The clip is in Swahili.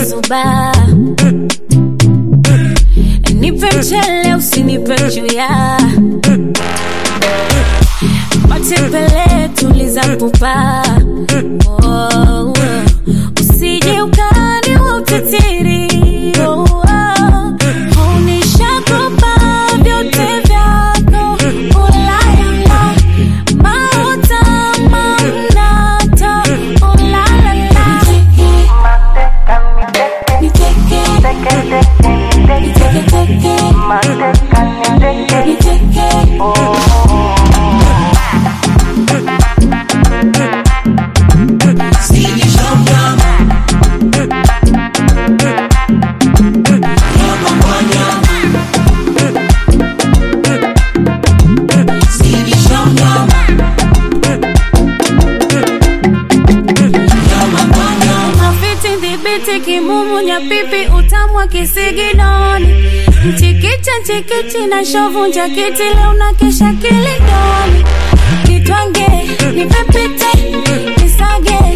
umezuba nipe mchele usinipe chuya matembele tuliza pupa oh, usije ukani wa utitiri oh, oh, unishakopa vyote vyako ulalala mauta mamnata ulalala niteke niteke teke niteke mafiti dhibiti kimumu nyapipi utamwa kisiginoni mchikicha nchikichi na shovu njakiti leo na kesha kilidoni nitwange nipepite nisage